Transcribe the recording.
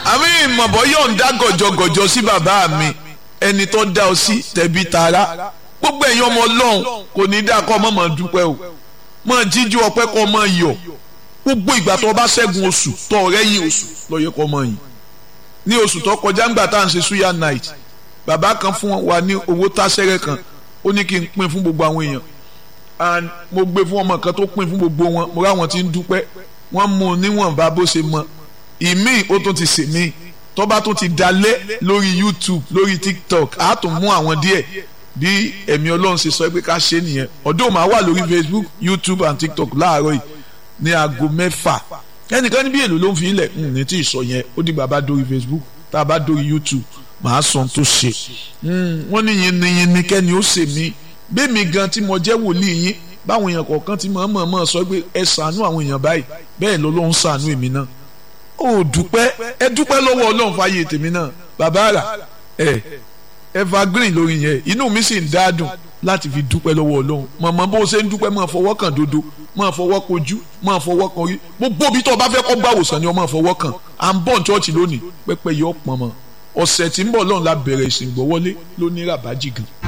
àmì ìmọ̀bọ̀ yóò ń dá gọ̀jọ̀gọ̀jọ̀ sí bàbá mi ẹni tó dá ọ sí tẹ̀bí tara gbogbo ẹ̀yin ọmọ ọlọ́run kò ní dá kọ́ ọmọ máa dúpẹ́ o máa jíjú ọpẹ́ kọ́ máa yọ̀ gbogbo ìgbà tó bá ṣẹ́gun oṣù tó ọ̀rẹ́ yìí oṣù lọ́yẹ kọ́ máa yìn ní oṣù tó kọjá ńgbà tá à ń ṣe suya night bàbá kan fún wa ní owó táṣẹ́rẹ́ kan ó ní kí n pín fún gbogbo àwọn èèyàn and mo gbé fún ọmọ kan tó pín fún gbogbo wọn mo ráwọn tí ń dúpẹ́ wọ́n mú un níwọ̀nba bó ṣe mọ ìmíì ó tún ti sè mí tó bá tún ti dalẹ̀ lórí YouTube lórí TikTok á tún mú àwọn díẹ̀ bí ẹ̀mí ọlọ́run ṣe sọ pé ká ṣe nìyẹn ọdún máa wà lórí Facebook YouTube and TikTok láàárọ̀ yìí ní aago mẹ́fà ẹnìkan níbi èlò ló ń fi ilẹ̀ ní tí ì sọ yẹn ó dìgbà bá dórí Facebook tá a bá dórí YouTube màá sọ tó ṣe wọ́n ní yin ni yin ni kẹ́ni ó ṣe mí bẹ́ẹ̀ mi gan tí mo jẹ́ wòlíì yín báwọn èèyàn kọ̀ọ̀kan ti mọ̀ mọ̀ mọ̀ sọ pé ẹ ṣàánú àwọn èèyàn báyìí bẹ́ẹ̀ ló ló ń ṣàánú èmi náà ó dúpẹ́ ẹ dúpẹ́ lọ́wọ́ ọlọ́run fàyè tèmi náà bàbá rà ẹ evergreen lórí yẹn inú mi sì ń dádùn láti fi dúpẹ́ lọ́wọ́ ọlọ́run mọ̀mọ́ bó ṣe ń dúpẹ́ máa fọwọ́ kàn dodo máa fọwọ́ kojú máa fọwọ́ kan rí gbogbo ibi tó o bá fẹ́ kọ́ gbàwòsàn ni o máa fọwọ́ kàn à ń bọ̀ ní chọ́ọ̀chì lónìí pẹ́pẹ́ yọ pọ̀n mọ́ ọ̀sẹ̀ tí ń bọ̀ lọ́run la bẹ̀rẹ̀ ìsìn gbọ́wọ́lé lóní ràbájì gan